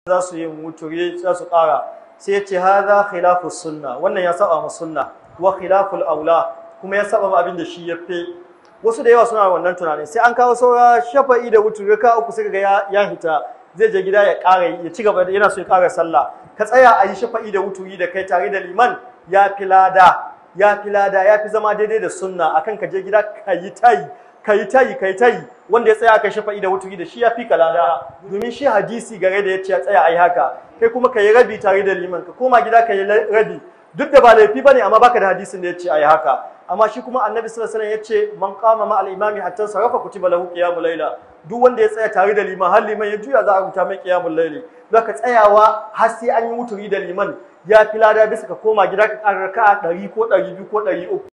za su yi wuturi za su ƙara sai ya ce hadha khilafu sunna wannan ya saba ma sunna wa khilaful aula kuma ya saba ma abin da shi ya fi wasu da yawa suna wannan tunanin sai an kawo saura shafa'i da wuturi ka uku sai ga ya hita zai je gida ya ƙara ya ci gaba yana so ya ƙara sallah ka tsaya a yi shafa'i da wuturi da kai tare da liman ya fi lada ya fi lada ya fi zama daidai da sunna akan ka je gida ka yi tayi ka yi tayi ka yi tayi wanda ya tsaya kai shafa'i da wuturi da shi ya fi kalada domin shi hadisi gare da ya ce ya tsaya a yi haka kai kuma ka yi rabi tare da liman ka koma gida ka yi rabi duk da ba laifi bane amma baka da hadisin da ya ce a yi haka amma shi kuma annabi sallallahu alaihi wasallam ya ce man qama ma al-imami hatta sarafa kutiba lahu qiyamul layla duk wanda ya tsaya tare da liman har liman ya juya za a rubuta mai qiyamul layli zaka tsayawa har sai an yi wuturi da liman ya fi lada bisa ka koma gida ka ƙara raka'a ɗari ko ɗari biyu ko ɗari uku